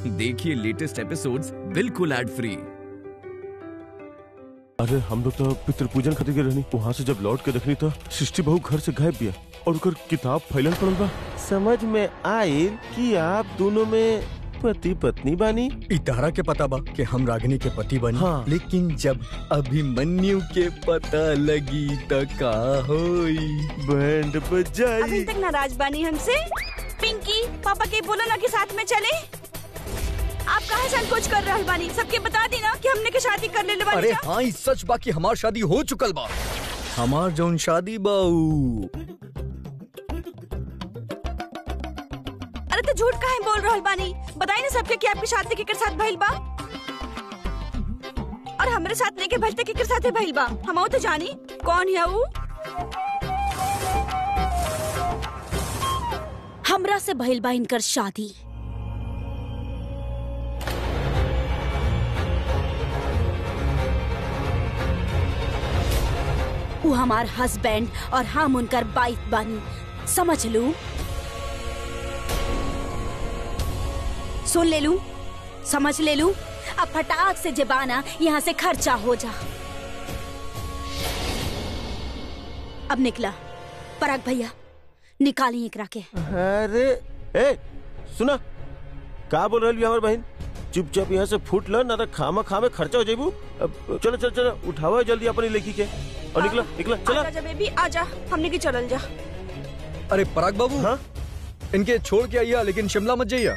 देखिए latest episodes बिल्कुल ad free अरे हम लोग तो पितृ पूजन खातिर गए रहनी वहाँ से जब लौट के देखनी तो सृष्टि बहू घर से गायब बिया और उनकर किताब फैलल पड़ल बा समझ में आयल कि आप दोनों में पति पत्नी बानी इतारा के पता बा कि हम रागिनी के पति बनी हाँ। लेकिन जब अभिमन्यु के पता लगी तो का होई बैंड अभी बजाई तक नाराज बानी हमसे पिंकी पापा के बोलो ना कि साथ में चले आप कहाँ संकोच कर रहल बानी सबके बता दी ना कि हमने के शादी कर ले बानी अरे जा। हाँ ई सच बा कि हमार शादी हो चुकल बा हमार जौन शादी बा ऊ अरे तो झूठ काहे बोल रहल बानी बताई ना सबके कि आपकी शादी केकर साथ भइल बा और हमरे साथ नहीं के भइल त केकर साथे भइल बा हम तो जानी कौन है ऊ हमरा से भइल बा इनकर शादी उ हमार हस्बैंड और हम उनकर वाइफ बानी समझ लू सुन ले लू समझ ले लू अब फटाक से जेबाना यहाँ से खर्चा हो जा अब निकला पराग भैया निकाली एकरा के अरे ए सुना का बोल रही हमार बहन चुपचाप यहाँ से फूट ल ना तो खामा खामे खर्चा हो जाबू अब चलो चलो चलो उठावा जल्दी अपनी लड़की के और निकला निकला चला आजा जा बेबी आजा हमने की चलल जा अरे पराग बाबू हाँ इनके छोड़ के आइया लेकिन शिमला मत जाइया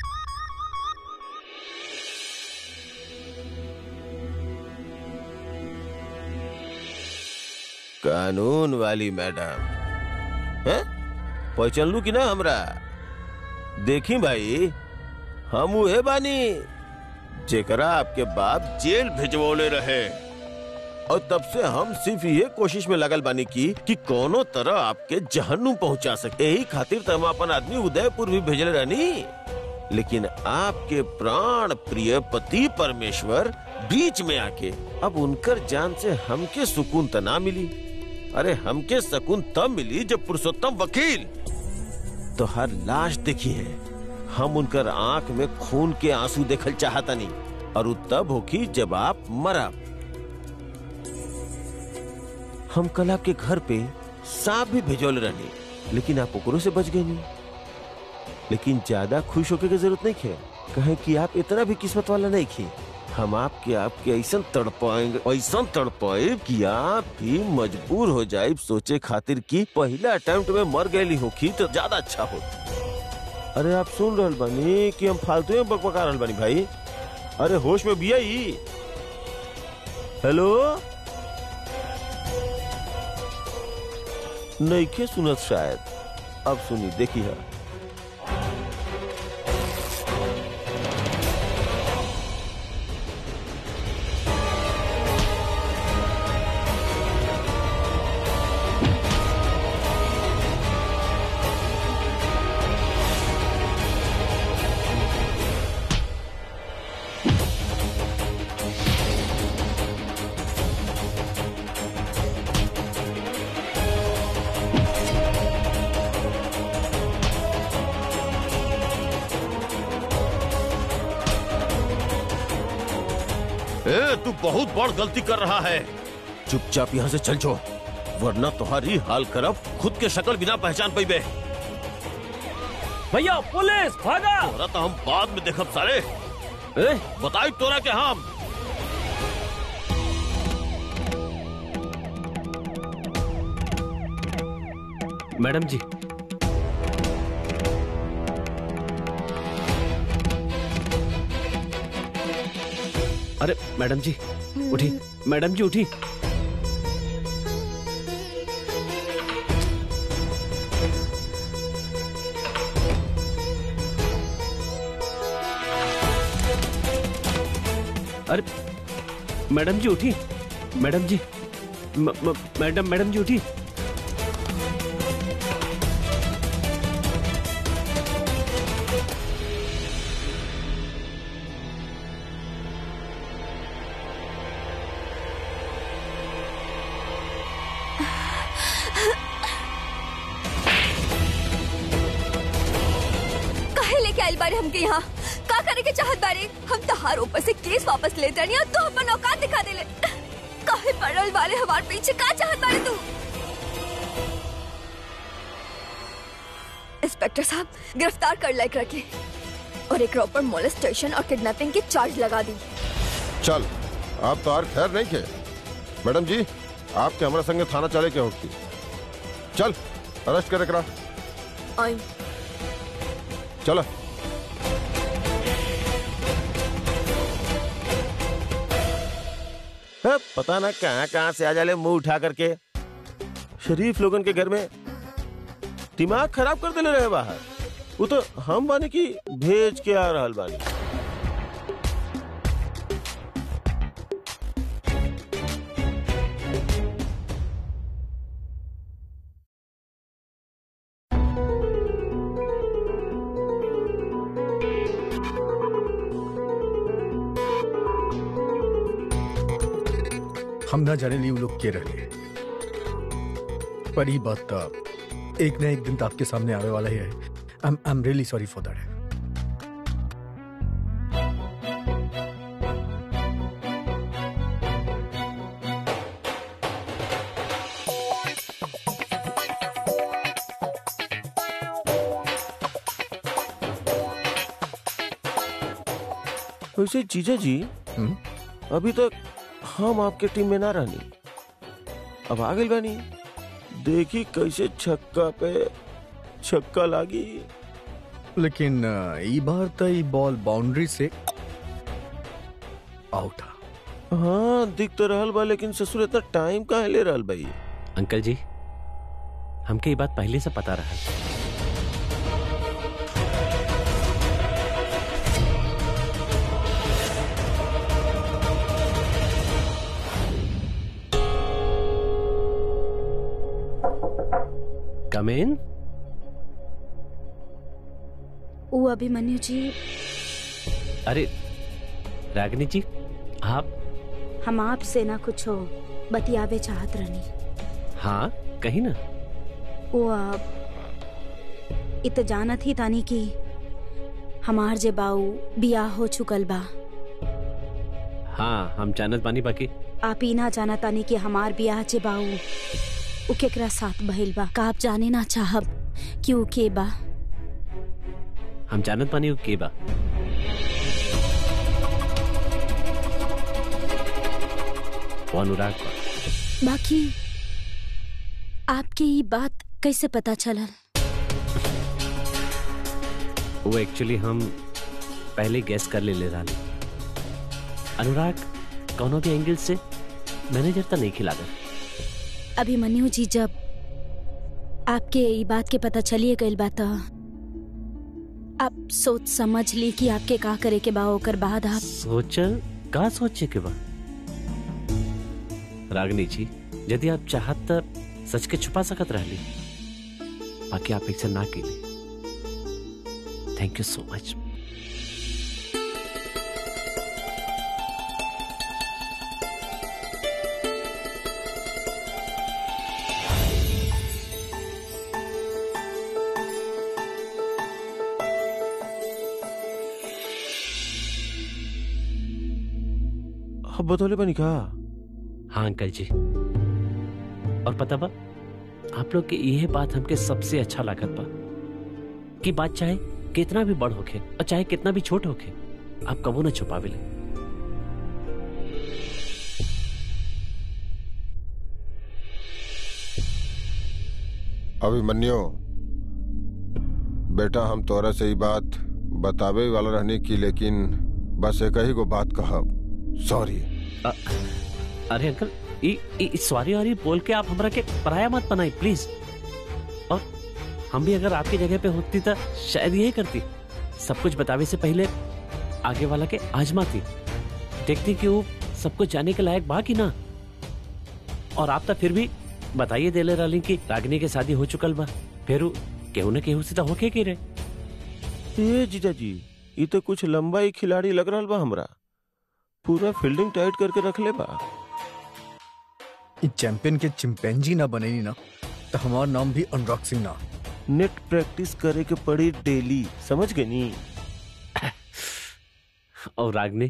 कानून वाली मैडम हैं पहचान लू कि ना हमरा देखी भाई हम उहे बानी जेकरा आपके बाप जेल भिजवले रहे और तब से हम सिर्फ ये कोशिश में लगल बानी की कि कोनो तरह आपके जहन्नुम पहुंचा सके यही खातिर तो हम अपन आदमी उदयपुर भी भेजले रहनी लेकिन आपके प्राण प्रिय पति परमेश्वर बीच में आके अब उनकर जान से हमके सुकून त ना मिली अरे हमके सुकून तब मिली जब पुरुषोत्तम वकील तो हर लाश देखी है हम उनकर आंख में खून के आंसू देखल चाहतनी और उ तब होखी जब आप मरब हम कल आपके घर पे सांप भी भेजोल रहनी लेकिन आप ओकरों से बच गए नहीं लेकिन ज्यादा खुश होके की जरूरत नहीं है कहे कि आप इतना भी किस्मत वाला नहीं थे हम आपके आपके ऐसा तड़पाएंगे ऐसा तड़पाए कि आप भी मजबूर हो जाए सोचे खातिर कि पहला अटेम्प्ट में मर गई होखी तो ज्यादा अच्छा हो अरे आप सुन रहल बानी कि हम फालतू में बकबका रहल बानी भाई अरे होश में भी आई हेलो नईखे सुनत शायद अब सुनी देखी है ए, तू बहुत बड़ गलती कर रहा है चुपचाप यहाँ से चल जाओ वरना तुम्हारी हाल करब खुद के शक्ल बिना पहचान पैबे भैया पुलिस भागा तोरा तो हम बाद में देखब सारे ए, बताई तोरा के हम मैडम जी अरे मैडम जी उठी मैडम जी उठी अरे मैडम जी उठी मैडम जी म- म- मैडम मैडम जी उठी काहे लेके आइल बारे हमके यहाँ का करे के चाहत बारे हम तहार ऊपर से केस वापस ले जानी और तू अपन औकात दिखा देले काहे पड़ल वाले हमार पीछे का चाहत बारे तू इंस्पेक्टर साहब गिरफ्तार कर लायक रखे और एक ऊपर मोलेस्टेशन और किडनैपिंग के चार्ज लगा दी चल आप तो और खैर नहीं के मैडम जी आपके हमारे संगे थाना चले के होती चल अरेस्ट करे करा आई चलो है, पता ना कहाँ कहाँ से आ जाले मुंह उठा करके शरीफ लोगन के घर में दिमाग खराब कर देले रहे बाहर वो तो हम बानी की भेज के आ रहल बानी हम ना जाने ली वो लोग के रहे पर ये बात तो एक ना एक दिन तो आपके सामने आने वाला ही है I am really sorry for that वैसे जीजा जी हम्म? अभी तक हम आपके टीम में ना रहनी अब आ गई बानी देखी कैसे छक्का पे छक्का लागी लेकिन अ, ई बार तो ई बॉल बाउंड्री से आउट था हाँ दिख तो रहल बा लेकिन ससुर इतना टाइम कहाँ ले रहल भाई अंकल जी हमके ये बात पहले से पता रहा कम इन वो अभिमन्यु जी अरे रागिनी जी आप हम आपसे ना कुछ हो बतियावे चाहत रहनी हाँ कहीं ना वो आप इत जानत ही तानी कि हमार जे बाऊ बियाह हो चुकल बा हाँ हम जानत बानी बाकी आप ही ना जाना तानी कि हमार बियाह जे बाऊ उ केकरा साथ बहिल बा का आप जाने ना चाहब कि उ के बा हम जानत बानी वो के बा वो अनुराग बा बाकी आपके ये बात कैसे पता चलल वो एक्चुअली हम पहले गैस कर ले ले रहा अनुराग कौनों के एंगल से मैनेजर तो नहीं खिला अभिमन्यु जी जब आपके ये बात के पता चलिए गइल बा त आप सोच समझ ली कि आपके का करे के बा ओकर बाद आप सोचल का सोचे के बा रागनी जी यदि आप चाहत त सच के छुपा सकत रहली बाकी आप एक से ना केली थैंक यू सो मच अब बतौले बनी का हाँ अंकल जी और पता बा आप लोग के यह बात हमके सबसे अच्छा लागत बा कि बात चाहे कितना भी बड़ होखे और चाहे कितना भी छोट होखे आप कबो न छुपावे ले अभिमन्यु बेटा हम तोरा से ही बात बतावे वाला रहने की लेकिन बस एक ही को बात कहब सॉरी अरे अंकल ई ई सॉरी और बोल के आप हमरा के पराया मत बनाई प्लीज और हम भी अगर आपकी जगह पे होती तो शायद यही करती सब कुछ बतावे से पहले आगे वाला के आजमाती देखती कि वो सब कुछ जाने के लायक बा कि ना और आप तो फिर भी बताइए देले रहली कि रागिनी के शादी हो चुकल बा फिर उ केहू न केहू से तो होके की रे ए जीजा जी ये तो कुछ लंबा ही खिलाड़ी लग रहा बा हमरा पूरा फील्डिंग टाइट करके रख ले बा ई चैंपियन के चिंपैंजी ना बनेनी ना तो हमार नाम भी अनुराग सिंह ना नेट प्रैक्टिस करे के पड़ी डेली समझ गए नी और रागनी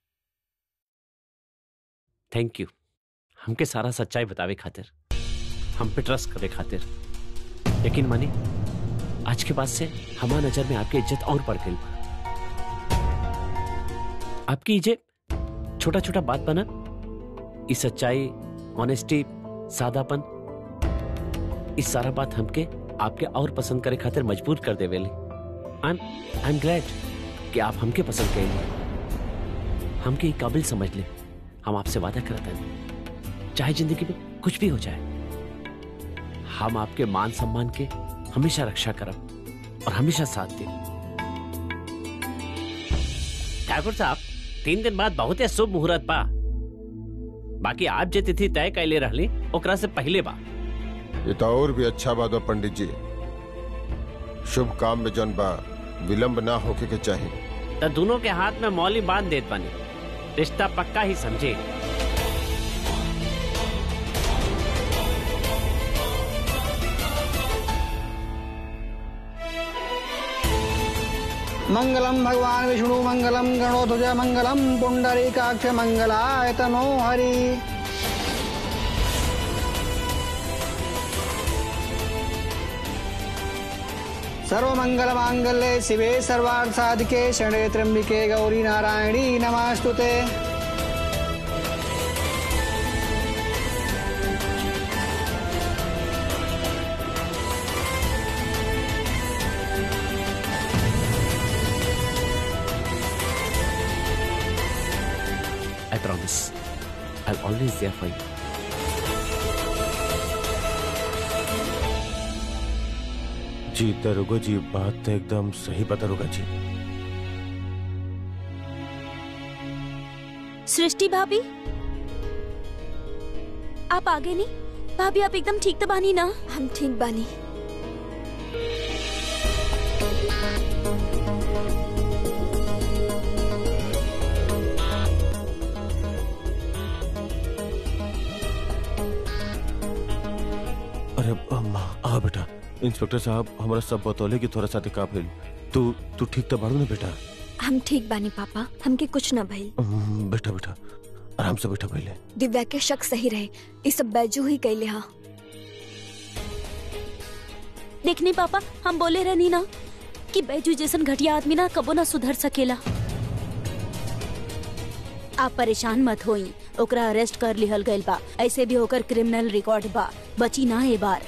थैंक यू हमके सारा सच्चाई बतावे खातिर हम पे ट्रस्ट करे खातिर यकीन मानी आज के बाद से हमार नजर में आपकी इज्जत और बढ़ गई आपकी इज्जत छोटा छोटा बात बना इस सच्चाई ऑनेस्टी सादापन इस सारा बात हमके आपके और पसंद करे खातिर मजबूर कर दे वेली I am I am glad कि आप हमके पसंद करेंगे हमके एक काबिल समझ ले हम आपसे वादा करते हैं चाहे जिंदगी में कुछ भी हो जाए हम आपके मान सम्मान के हमेशा रक्षा करब और हमेशा साथ दें ठाकुर साहब तीन दिन बाद बहुत ही शुभ मुहूर्त बा बाकी आप जे तिथि तय कैले रहली ओकरा से पहले बा ये तो और भी अच्छा बात बा पंडित जी शुभ काम में जन बा विलंब ना होके के चाहिए तो दोनों के हाथ में मौली बांध देत बनी रिश्ता पक्का ही समझे मंगलम भगवान विष्णु मंगलम गणोध्वज मंगलम पुंडरीकाक्ष मंगलाय तनो हरि सर्वमंगल मांगल्ये शिवे सर्वार्थ साधिके शरणे त्र्यंबिके गौरी नारायणी नमस्तुते I promise. I'll always there for you. जी दरोगा जी बात तो एकदम सही बता दरोगा जी सृष्टि भाभी आप आगे नहीं भाभी आप एकदम ठीक तो बानी ना हम ठीक बानी अरे अम्मा आ बेटा इंस्पेक्टर साहब हमारा सब बतौले कि थोड़ा सा दिखा भेल तू तू ठीक तो बाड़ू ना बेटा हम ठीक बानी पापा हमके कुछ न भइल हम्म, बेटा बेटा आराम से बैठा पहले दिव्या के शक सही रहे ये सब बैजू ही कैले हा देखनी पापा हम बोले रहनी ना कि बैजू जैसन घटिया आदमी ना कबो ना सुधर सकेला आप परेशान मत होई ओकरा अरेस्ट कर लिहल गइल बा ऐसे भी होकर क्रिमिनल रिकॉर्ड बा बची ना ए बार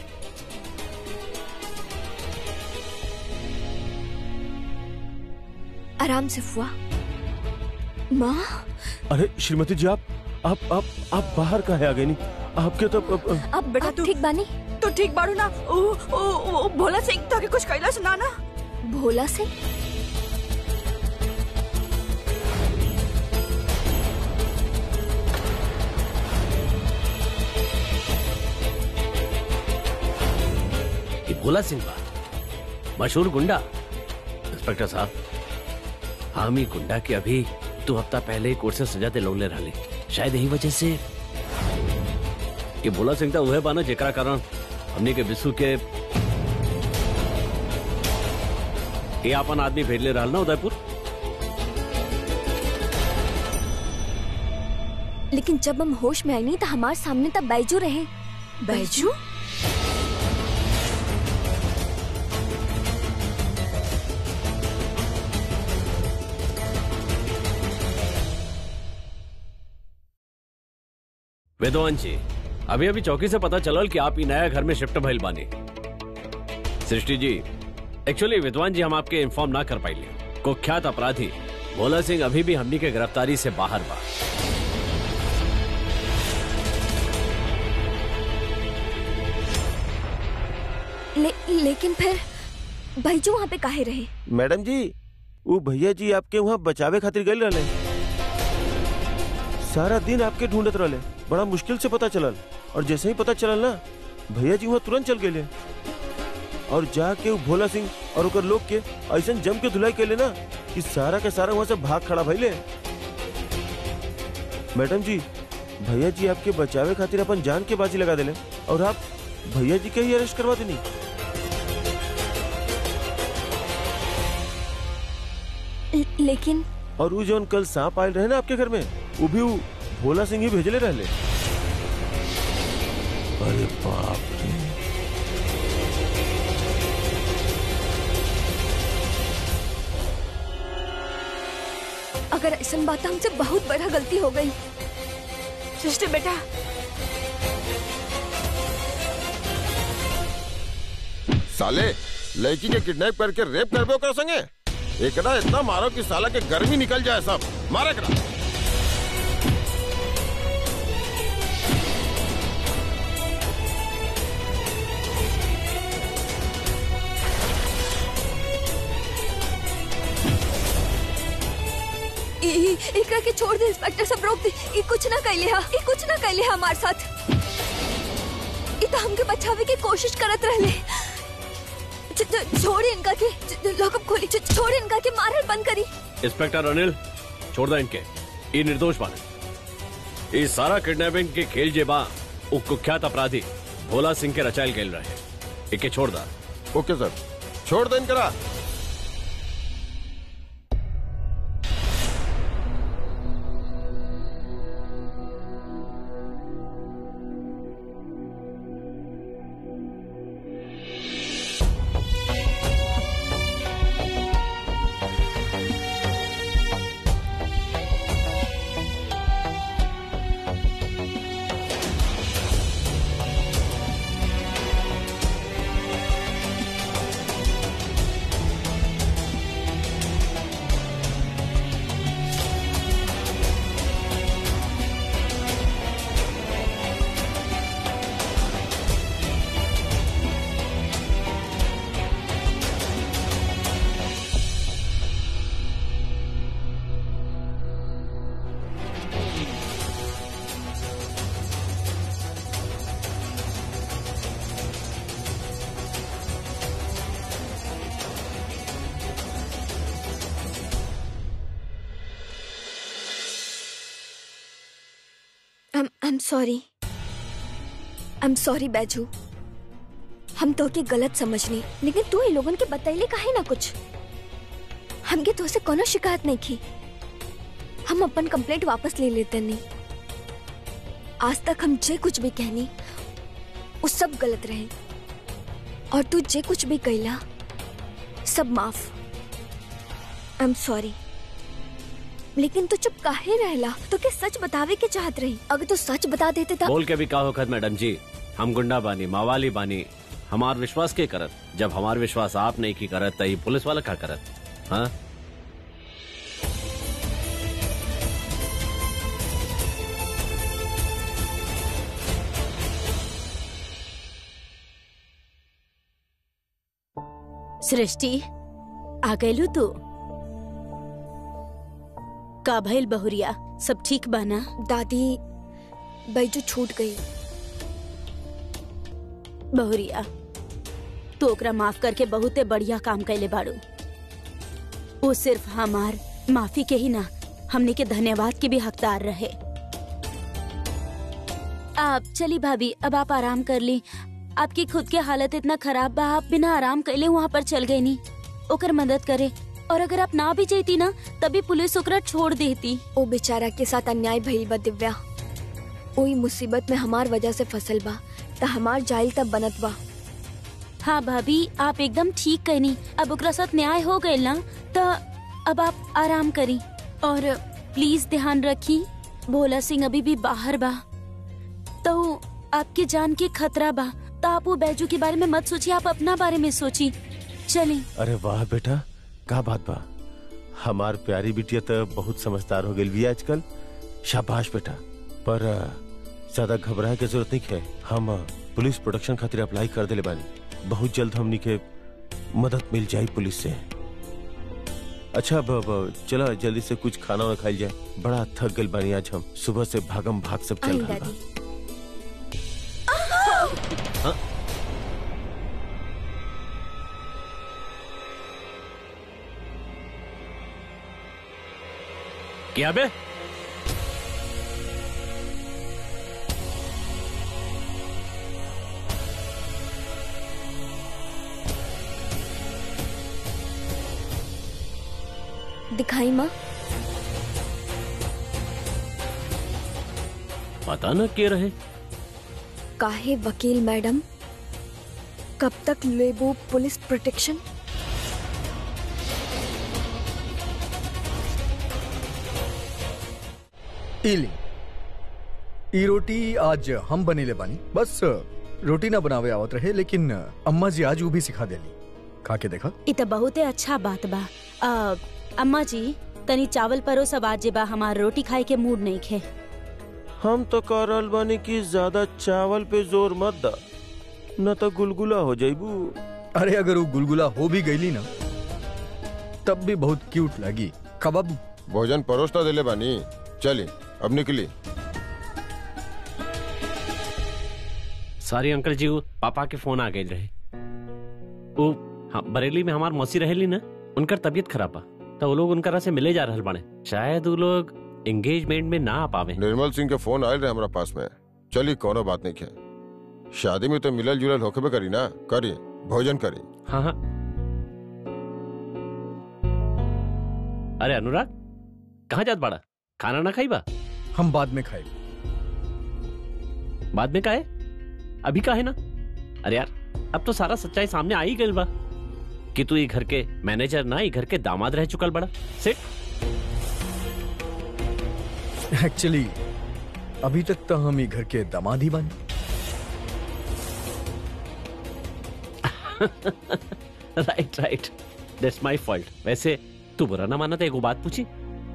आराम से फुआ माँ अरे श्रीमती जी आप आप आप आप बाहर का है आ गए नहीं आपके तो अब- अब- अब बेटा तू- ठीक बानी तो ठीक बाड़ू ना ओ, ओ, ओ, भोला सिंह ताके कुछ कैला सुना ना भोला से ये भोला सिंह बा मशहूर गुंडा इंस्पेक्टर साहब हम ही गुंडा के अभी दो हफ्ता पहले ही कोर्ट से सजा दिलौले रहले शायद यही वजह से ये भोला सिंह था उहे बाना जेकरा कारण हमने के विशु के ये अपन आदमी भेजले रहल ना उदयपुर लेकिन जब हम होश में आई नहीं तो हमारे सामने तब बैजू रहे बैजू वेदवान जी अभी अभी चौकी से पता चलल कि आप ही नया घर में शिफ्ट भइल बानी सृष्टि जी एक्चुअली विद्वान जी हम आपके इन्फॉर्म ना कर पाइले कुख्यात अपराधी भोला सिंह अभी भी हमनी के गिरफ्तारी से बाहर बा ले, लेकिन फिर बैजू वहाँ पे काहे रहे मैडम जी वो भैया जी आपके वहाँ बचावे खातिर गए रहले सारा दिन आपके ढूंढत रहले बड़ा मुश्किल से पता चलल और जैसे ही पता चलल ना भैया जी वहाँ तुरंत चल गए और जाके वो भोला सिंह और ओकर लोग के ऐसा जम के धुलाई कैले ना कि सारा के सारा वहाँ से भाग खड़ा भइले मैडम जी भैया जी आपके बचावे खातिर अपन जान के बाजी लगा दिले और आप भैया जी के ही अरेस्ट करवा देनी ल- लेकिन और वो जौन कल सांप आयल रहे ना आपके घर में वो भी वो भोला सिंह ही भेजले रहले अरे बाप रे अगर ऐसा बात हमसे बहुत बड़ा गलती हो गई सृष्टि बेटा साले लड़की के किडनैप करके रेप करबे ओकरा संगे एकरा इतना मारो कि साला के गर्मी निकल जाए सब मारे एकरा ई- ई- एकरा के छोड़ दे इंस्पेक्टर सब रोक दे ई कुछ ना कैले हा ई कुछ ना कैले हा हमारे साथ ई तो हमके बचावे की कोशिश करत रहले छ- छ- छोड़े इनका के छ- लॉकअप खोली छ- छोड़े इनका के मारल बंद करी इंस्पेक्टर अनिल छोड़ दो इनके ये निर्दोष बाने ये सारा किडनैपिंग के खेल जे बा उ कुख्यात अपराधी भोला सिंह के रचायल गेल रहे इके छोड़ दा ओके सर छोड़ दे इनकरा I'm I'm sorry. I'm sorry Baiju हम तो के गलत समझनी लेकिन तू ही लोगन के बतैले काहे ना कुछ हमके तो से कोनो शिकायत नहीं की हम अपन कंप्लेंट वापस ले लेते नहीं आज तक हम जे कुछ भी कहनी वो सब गलत रहे और तू जे कुछ भी कहला सब माफ आई एम सॉरी लेकिन तू चुप काहे रहला तो के सच बतावे के चाहत रही अगर तू सच बता देते तब बोल के भी का होखत मैडम जी हम गुंडा बानी मावाली बानी हमार विश्वास के करत जब हमार विश्वास आप नहीं की करत तई पुलिस वाला का करत हाँ सृष्टि आ गइलू तू का भइल बहुरिया सब ठीक बाना दादी बैजू छूट गई बहुरिया तू ओकरा माफ करके बहुते बढ़िया काम कैले बाड़ू वो सिर्फ हमार माफी के ही ना हमने के धन्यवाद के भी हकदार रहे आप चली भाभी अब आप आराम कर ली आपकी खुद के हालत इतना खराब बा आप बिना आराम कैले वहाँ पर चल गई नी ओकर मदद करे और अगर आप ना भी जेती ना तभी पुलिस ओकरा छोड़ देती ओ बेचारा के साथ अन्याय भइल बा दिव्या ओई मुसीबत में हमार वजह से फसल बा त हमार जाइल तब बनत बा हाँ भाभी आप एकदम ठीक कहनी अब ओकरा साथ न्याय हो गए ना तो अब आप आराम करी और प्लीज ध्यान रखी भोला सिंह अभी भी बाहर बा तो आपकी जान के खतरा बा तो आप वो बैजू के बारे में मत सोचिए आप अपना बारे में सोची चली अरे वाह बेटा का बात बा हमार प्यारी बिटिया तो बहुत समझदार हो गई भी आजकल शाबाश बेटा पर अ, ज्यादा घबराए के जरूरत नहीं है हम अ, पुलिस प्रोटेक्शन खातिर अप्लाई कर दिले बानी बहुत जल्द हमनी के मदद मिल जाई पुलिस से अच्छा अब अब चला जल्दी से कुछ खाना वाना खाई जाए बड़ा थक गल बानी आज हम सुबह से भागम भाग सब चल आई रहा बा दादी क्या बे दिखाई माँ पता न के रहे काहे वकील मैडम कब तक लेबो पुलिस प्रोटेक्शन इली ई रोटी आज हम बनेले बानी बस रोटी ना बनावे आवत रहे लेकिन अम्मा जी आज वो भी सिखा देली खा के देखा इ त बहुते अच्छा बात बा अ, अम्मा जी तनी चावल परो सब आज बा हमार रोटी खाए के मूड नहीं खे हम तो कह रहल बानी कि ज्यादा चावल पे जोर मत दा न तो गुलगुला हो जाइबू अरे अगर वो गुलगुला हो भी गईली ना तब भी बहुत क्यूट लगी कबाब भोजन परोसता दिले बानी चली अब निकली सॉरी अंकल जी वो पापा के फोन आ गए रहे वो हाँ, बरेली में हमार मौसी रहेली ना उनकर तबीयत खराब बा तो वो लोग उनकरा से मिले जा रहल बाड़े शायद वो लोग एंगेजमेंट में ना आ पावे निर्मल सिंह के फोन आयल रहे हमारा पास में चली कोनो बात नहीं है शादी में तो मिलल जुलल होके भी करी ना करी भोजन करी हाँ हाँ अरे अनुराग कहाँ जात बाड़ा खाना ना खाई बा हम बाद में खाए बाद में काहे अभी काहे ना अरे यार अब तो सारा सच्चाई सामने आ ही गइल बा कि तू ये घर के मैनेजर ना ये घर के दामाद रह चुकल बड़ा सिट एक्चुअली अभी तक तो हम ही घर के दामाद ही बन right right that's my fault वैसे तू बुरा ना माना तो एगो बात पूछी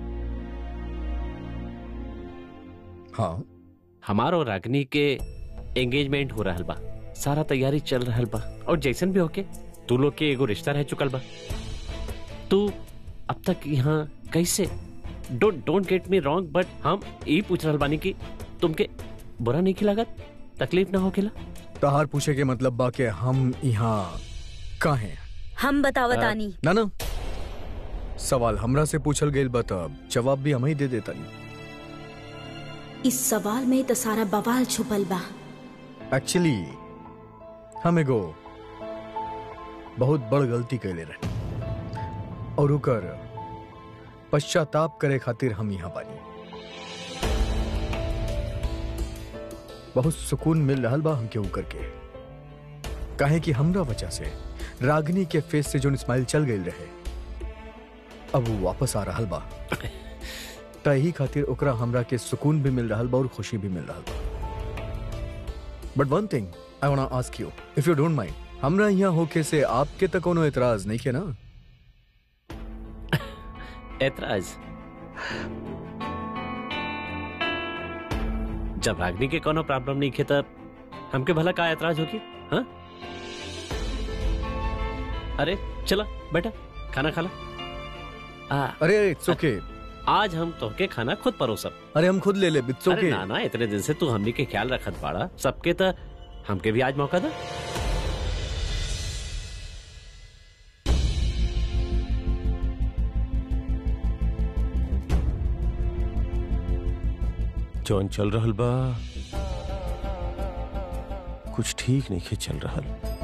हाँ हमार और रागनी के एंगेजमेंट हो रहल बा सारा तैयारी चल रहल बा और जैसन भी होके तू लोग के एगो रिश्ता रह चुकल बा तू अब तक यहाँ कैसे don't don't get me wrong but हम यही पूछ रहल बानी कि तुमके बुरा नहीं लागत तकलीफ ना होकेला तहार पूछे के मतलब बा के हम यहाँ काहे हम बतावतानी ना ना सवाल हमरा से पूछल गइल बा तब जवाब भी हम ही दे देता इस सवाल में तो सारा बवाल छुपल बा एक्चुअली हम एगो बहुत बड़ गलती कैले रहे और ओकर पश्चाताप करे खातिर हम यहाँ बानी बहुत सुकून मिल रहा बा हमके ऊकर के काहे कि हमरा वजह से रागनी के फेस से जो स्माइल चल गई रहे अब वो वापस आ रहा बा तही खातिर ओकरा हमरा के सुकून भी मिल रहा बा और खुशी भी मिल रहा बा but one thing I want ask you if you don't mind हमरा यहाँ होके से आपके तक कोनो एतराज नहीं के ना ऐतराज जब रागनी के कोनो प्रॉब्लम नहीं खे तब हमके भला का ऐतराज होगी हाँ अरे चला बेटा खाना खा ला आ, अरे इट्स ओके आज हम तोहके खाना खुद परोसब अरे हम खुद ले ले इट्स अरे ओके ना ना इतने दिन से तू हमनी के ख्याल रखत बाड़ा सबके त हमके भी आज मौका दा जौन चल रहल बा कुछ ठीक नहीं के चल रहल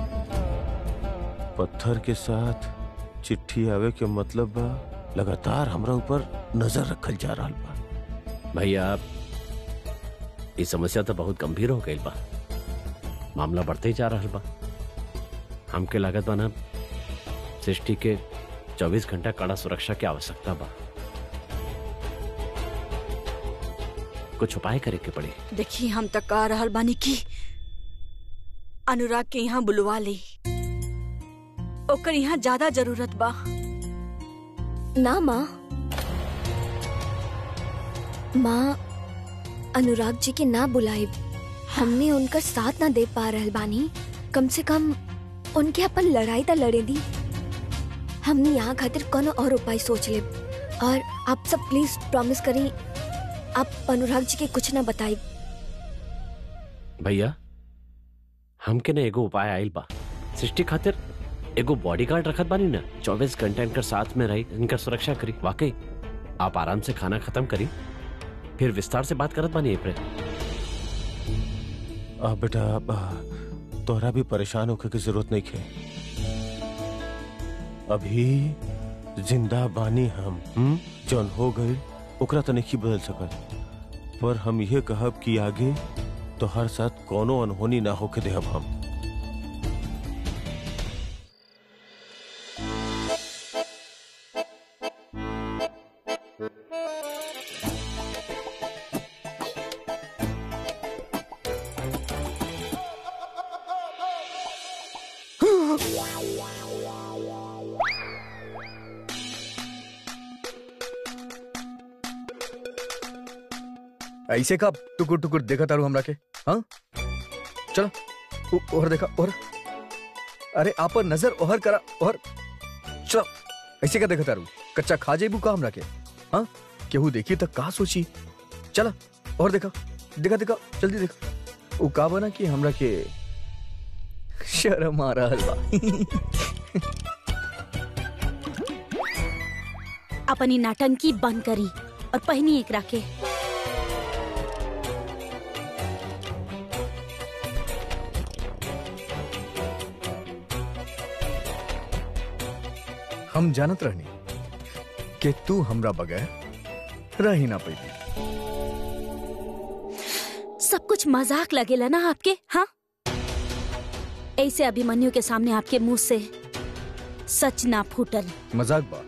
पत्थर के साथ चिट्ठी आवे के मतलब बा लगातार हमरा ऊपर नजर रखल जा रहल बा भैया ये समस्या तो बहुत गंभीर हो गई बा मामला बढ़ते ही जा रहा बा हमके लागत बा ना सृष्टि के 24 घंटा कड़ा सुरक्षा की आवश्यकता बा कुछ उपाय करे के पड़ी देखी हम तक कह रहल बानी की अनुराग के यहाँ बुलवा ली ओकर यहाँ ज्यादा जरूरत बा ना माँ माँ अनुराग जी के ना बुलाए हमने उनका साथ ना दे पा रहल बानी कम से कम उनके अपन लड़ाई तो लड़े दी हमने यहाँ खातिर कोनो और उपाय सोच ले और आप सब प्लीज प्रॉमिस करी आप अनुराग जी के कुछ ना बताई भैया हमके ना एगो उपाय आइल बा सृष्टि खातिर एगो बॉडीगार्ड रखत बानी ना चौबीस घंटा इनकर साथ में रही इनकर सुरक्षा करी वाकई आप आराम से खाना खत्म करी फिर विस्तार से बात करत बानी एपरे आ बेटा अब, आ, तोहरा भी परेशान होके की जरूरत नहीं है अभी जिंदा बानी हम हुँ? जौन हो गई ओकरा तो नहीं बदल सकल पर हम ये कहब कि आगे तो हर साथ कोनो अनहोनी ना होके देहब हम ऐसे का टुकुर टुकुर देखा तारू हमरा के हाँ चलो उ- ओहर देखा ओहर अरे आप नजर ओहर करा ओहर चलो ऐसे का देखा तारू कच्चा खा जेबू का हमरा के हाँ केहू देखी तो का सोची चला और देखा देखा देखा जल्दी देखा उ का बना कि हमरा के शर्म आ रहल बा अपनी नाटंकी बंद करी और पहनी एक राके हम जानत रहनी कि तू हमरा बगैर रह ही ना पैदी सब कुछ मजाक लगेला ना आपके हाँ ऐसे अभिमन्यु के सामने आपके मुंह से सच ना फूटल मजाक बा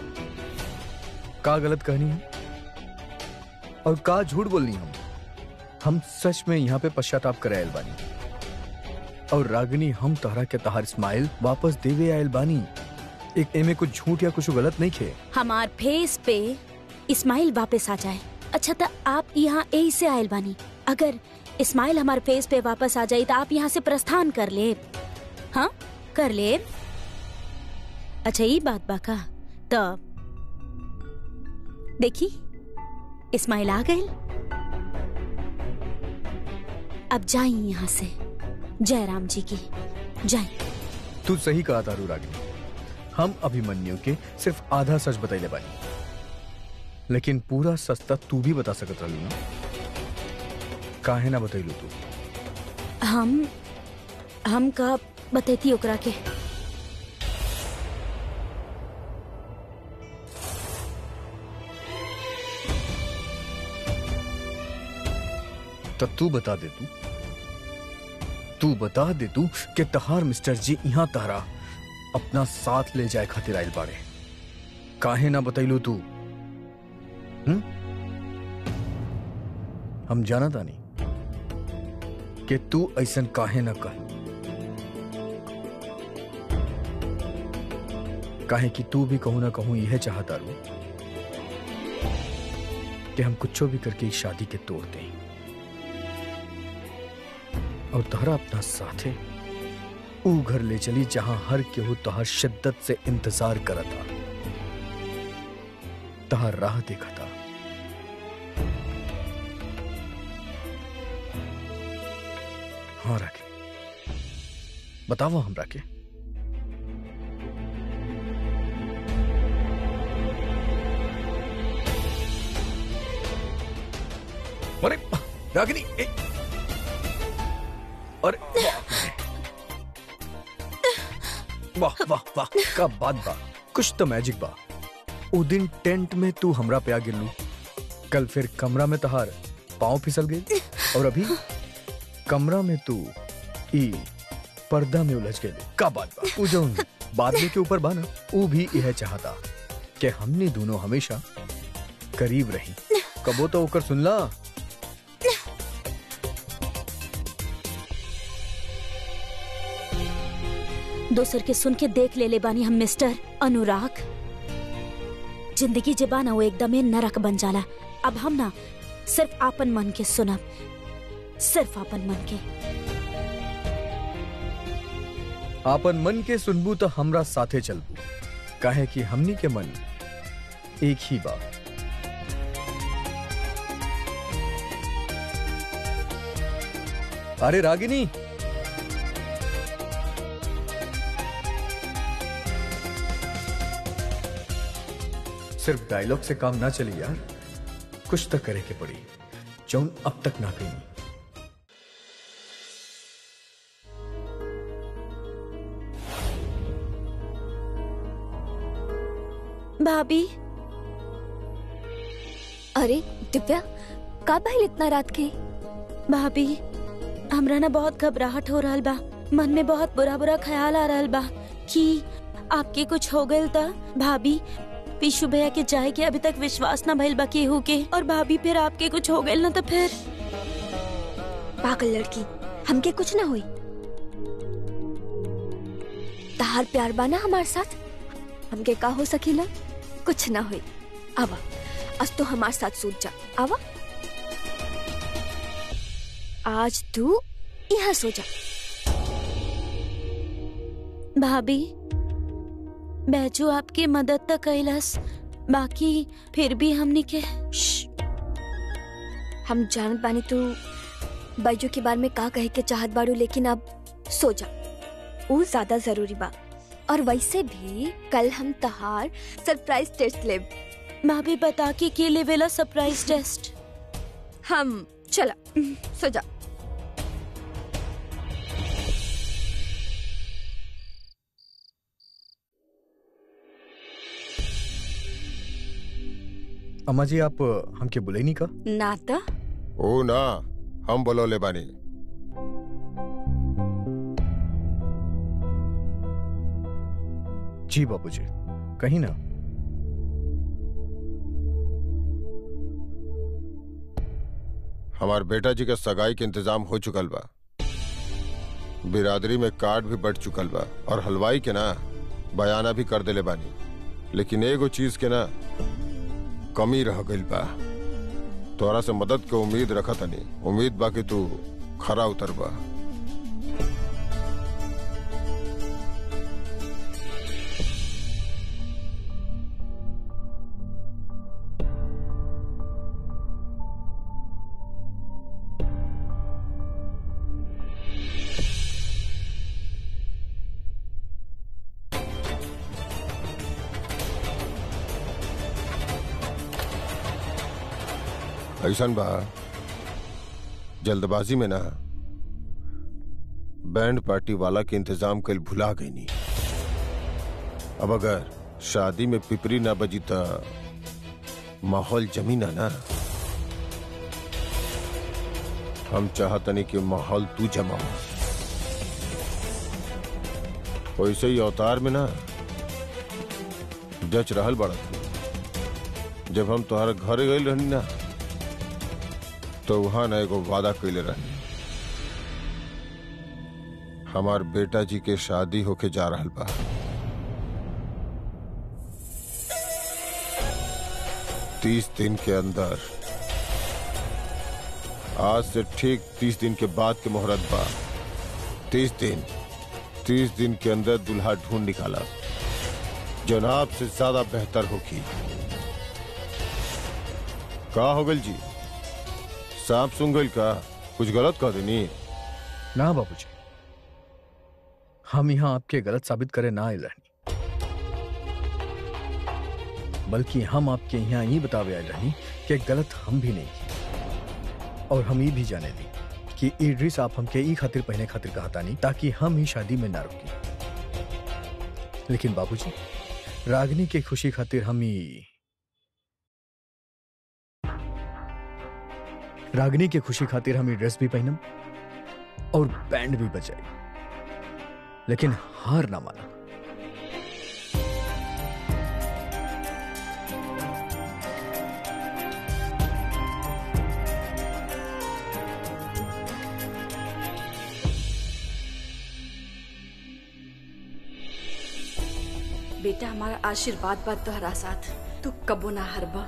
का गलत कहनी है और का झूठ बोलनी हम हम सच में यहाँ पे पश्चाताप करे आयल बानी और रागिनी हम तहरा के तहार स्माइल वापस देवे आयल बानी एक एमे कुछ झूठ या कुछ गलत नहीं खे हमार फेस पे इस्माइल वापस आ जाए अच्छा तो आप यहाँ यही से आयल बानी अगर इस्माइल हमारे फेस पे वापस आ जाए तो आप यहाँ से प्रस्थान कर ले हाँ कर ले अच्छा ये बात बाका तो देखी इस्माइल आ गए अब जाई यहाँ से जयराम जी की जाई तू सही कहा तारू रागिनी हम अभिमन्यु के सिर्फ आधा सच बतैले बानी लेकिन पूरा सच तक तू भी बता सकत रहलू ना काहे ना बतैलू तू हम हम का बतैती ओकरा के तो तू बता दे तू तू बता दे तू कि तहार मिस्टर जी यहाँ तहरा अपना साथ ले जाए खातिर आइल बाड़े काहे ना बतैलू तू हम्म हम जाना तानी कि तू ऐसन काहे ना कह काहे कि तू भी कहूं ना कहूं यह चाहता रू कि हम कुछो भी करके इस शादी के तोड़ दें और तहरा अपना साथे ऊ घर ले चली जहां हर केहू तहार शिद्दत से इंतजार करता तहार राह देखा था हाँ राके बतावा हम राके अरे रागिनी ए, अरे वाह वाह वाह का बात बा कुछ तो मैजिक बा उ दिन टेंट में तू हमरा पे आ गिरलू कल फिर कमरा में तहार पांव फिसल गए और अभी कमरा में तू ई पर्दा में उलझ गए का बात बा उ जौन बादल के ऊपर बा ना उ भी यह चाहता कि हमने दोनों हमेशा करीब रही कबो तो ओकर सुनला दोसर के सुन के देख ले ले बानी हम मिस्टर अनुराग जिंदगी जे बा ना वो एकदमे नरक बन जाला अब हम ना सिर्फ आपन मन के सुनब सिर्फ आपन मन के आपन मन के सुनबू तो हमरा साथे चलबू काहे कि हमनी के मन एक ही बा अरे रागिनी सिर्फ डायलॉग से काम ना चली यार कुछ तो करे के पड़ी जौन अब तक ना कही भाभी अरे दिव्या का भइल इतना रात के भाभी हमरा ना बहुत घबराहट हो रहल बा मन में बहुत बुरा बुरा ख्याल आ रहल बा कि आपके कुछ हो गइल त भाभी पीशू भैया के जाए के अभी तक विश्वास ना भइल बा केहू के और भाभी फिर आपके कुछ हो गइल ना तो फिर पागल लड़की हमके कुछ ना हुई तहार प्यार बाना हमार साथ हमके का हो सकीला कुछ ना हुई आवा आज तो हमार साथ सूत जा आवा आज तू यहाँ सो जा भाभी बैजू आपकी मदद तक कैलस बाकी फिर भी हमनी के श्श। हम जानत बानी तू बैजू के बारे में का कहे के चाहत बाड़ू लेकिन अब सो जा वो ज्यादा जरूरी बा और वैसे भी कल हम तहार सरप्राइज टेस्ट लेब भाभी बता के के लेवेला सरप्राइज टेस्ट हम चला सो जा अम्मा जी आप हमके बुलाई नहीं का ना तो ओ ना हम बोलो ले बानी जी बाबूजी कहीं ना हमार बेटा जी का सगाई के इंतजाम हो चुकल बा बिरादरी में कार्ड भी बढ़ चुकल बा और हलवाई के ना बयाना भी कर देले बानी लेकिन एगो चीज के ना कमी रह गइल बा तोरा से मदद के उम्मीद रखत तनी उम्मीद बा कि तू खरा उतर बा ऐसन बा जल्दबाजी में ना बैंड पार्टी वाला के इंतजाम कल भुला गई नी अब अगर शादी में पिपरी ना बजी त माहौल जमी ना ना हम चाहतनी कि माहौल तू जमाओ वैसे ही अवतार में ना जच रहल बड़ा तू जब हम तुम्हारे घर गए रहनी ना तो वहां ना एगो वादा कैले रही हमार बेटा जी के शादी होके जा रहल बा तीस दिन के अंदर आज से ठीक तीस दिन के बाद के मुहूर्त बा तीस दिन तीस दिन के अंदर दुल्हा ढूंढ निकाला जनाब से ज्यादा बेहतर होगी का हो गल जी सांप सुन गइल का कुछ गलत कह देनी ना बाबूजी हम यहाँ आपके गलत साबित करे ना आए रहनी बल्कि हम आपके यहाँ ये बतावे आए रहनी कि गलत हम भी नहीं की और हम ये भी जाने दी कि ई ड्रेस आप हमके ई खातिर पहने खातिर कहता नहीं ताकि हम ही शादी में ना रुकी लेकिन बाबूजी रागनी के खुशी खातिर हम ही रागनी के खुशी खातिर हम ये ड्रेस भी पहनम और बैंड भी बजाई लेकिन हार ना माना बेटा हमारा आशीर्वाद बा तोहरा साथ तू कबो ना हरबा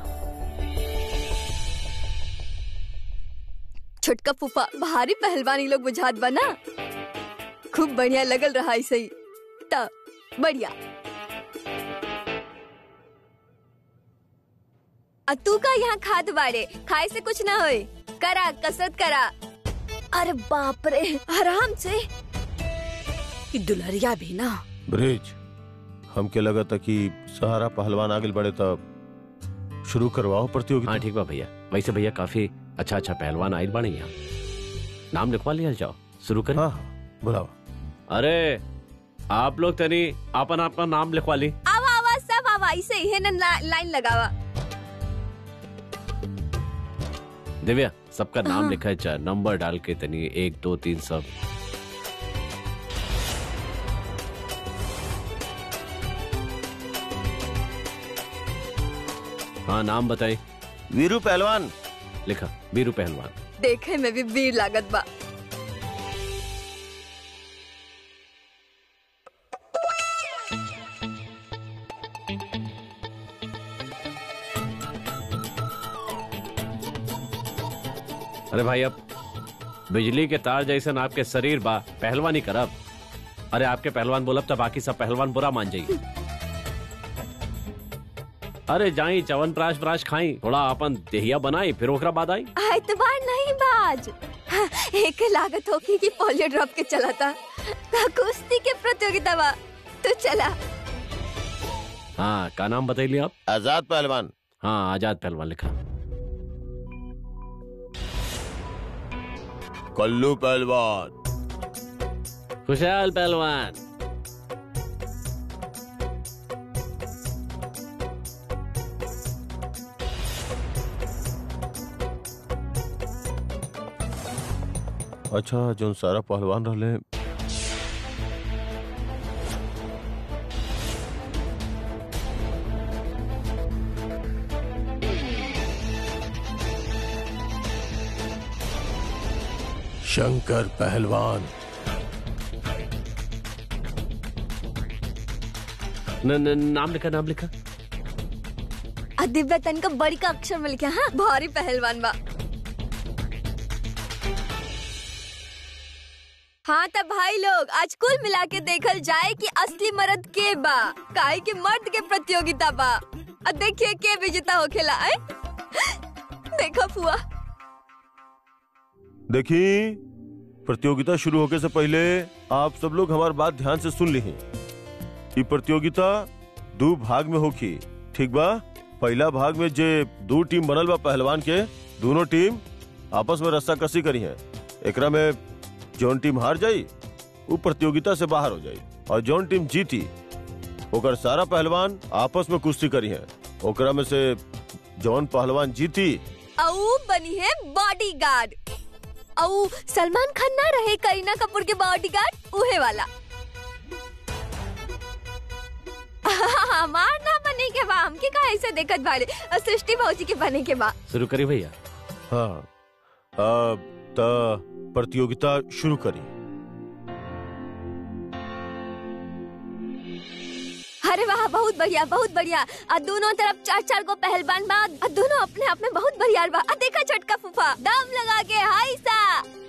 छोटका फूफा भारी पहलवानी लोग बुझात बना खूब बढ़िया लगल रहा ऐसे ही त बढ़िया आ तू का यहाँ खाद बाड़े खाए से कुछ ना होए करा कसरत करा अरे बाप रे आराम से कि दुलरिया भी ना ब्रिज हमके लगा था कि सहारा पहलवान आगे बढ़े तब शुरू करवाओ प्रतियोगिता हाँ ठीक बा भैया वैसे भैया काफी अच्छा अच्छा पहलवान आयल बाड़े यहाँ नाम लिखवा लिया जाओ शुरू करें हाँ हाँ, बुलाओ अरे आप लोग तनी अपन अपना नाम लिखवा ली आवा आवा सब आवा ऐसे ही है ना ला, लाइन लगावा दिव्या सबका नाम हाँ। लिखा है चार नंबर डाल के तनी एक दो तीन सब हाँ नाम बताई वीरू पहलवान लिखा बीरू पहलवान देखे में भी वीर लागत बा अरे भाई अब बिजली के तार जैसन आपके शरीर बा पहलवानी करब अरे आपके पहलवान बोलब तो बाकी सब पहलवान बुरा मान जाइए अरे जाई चवन प्राश प्राश खाई थोड़ा अपन देहिया बनाई फिर ओकरा बाद आई एतबार नहीं बाज हाँ, एक लागत होगी कि पोलियो ड्रॉप के चला था ता कुश्ती के प्रतियोगिता बा तू चला हाँ का नाम बतैली आप आजाद पहलवान हाँ आजाद पहलवान लिखा कल्लू पहलवान खुशहाल पहलवान अच्छा जो सारा पहलवान रहले शंकर पहलवान न, न, नाम लिखा नाम लिखा आ दिव्या तन का बड़ी का अक्षर में लिखा हाँ भारी पहलवान बा हाँ तब भाई लोग आज कुल मिला के देखल जाए कि असली मर्द के बा काहे के मर्द के प्रतियोगिता बा अब देखिए के विजेता होखेला आए देखा फुआ देखी प्रतियोगिता शुरू होने से पहले आप सब लोग हमारी बात ध्यान से सुन ली ये प्रतियोगिता दो भाग में होगी ठीक बा पहला भाग में जे दो टीम बनल बा पहलवान के दोनों टीम आपस में रस्सा कसी करी है एकरा में जौन टीम हार जाई वो प्रतियोगिता से बाहर हो जाई और जौन टीम जीती ओकर सारा पहलवान आपस में कुश्ती करी है ओकरा में से जौन पहलवान जीती औ बनी है बॉडीगार्ड औ सलमान खान ना रहे करीना कपूर के बॉडीगार्ड उहे वाला हमार ना बने के बा हमके का ऐसे देखत बारे और सृष्टि भौजी के बने के बा शुरू करी भैया हाँ अब त प्रतियोगिता शुरू करी अरे वाह बहुत बढ़िया बहुत बढ़िया आ दोनों तरफ चार चार गो पहलवान बा आ दोनों अपने आप में बहुत बढ़िया बा आ देखा छोटका फूफा दम लगा के हाय सा